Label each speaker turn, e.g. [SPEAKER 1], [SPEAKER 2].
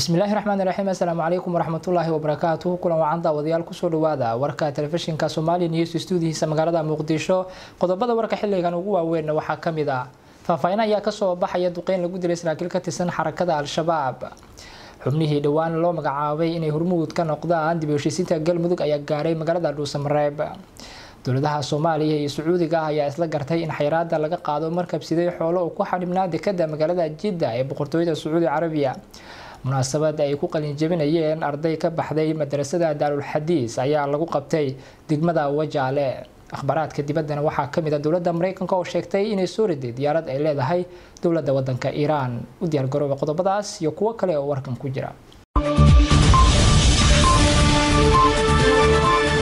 [SPEAKER 1] bismillaahi raxmaani raxiim assalaamu calaykum waraxmatullaahi wabarakaatuhu kulan wacan daawadayaal kusoo dhawaada warka telefishinka somali news stuudihiisa magaalada muqdisho qodobada warka xilligan ugu waaweynna waxaa ka mid ah faahfaahin ayaa kasoo baxaya duqeyn lagu dilay saraakiil ka tirsan xarakada al-shabaab xubnihii dhowaan loo magacaabay inay hormuud ka noqdaan dib u heshiisiinta galmudug ayaa gaaray magaalada dhuusamareeb dowladaha soomaaliya iyo sacuudiga ah ayaa isla gartay in xayraada laga qaado markabsiday xoolo uu ku xadhibnaa dekada magaalada jidda ee boqortooyada sacuudi carabiya munaasabad ay ku qalinjabinayeen arday ka baxday madrasada daarul xadiis ayaa lagu qabtay degmada wajaale akhbaaraadka dibaddana waxaa kamid a dowladda mareykanka oo sheegtay inay soo riday diyaarad ay leedahay dowladda wadanka iiraan u diyaargarooba qodobadaas iyo kuwo kale oo warkan ku jira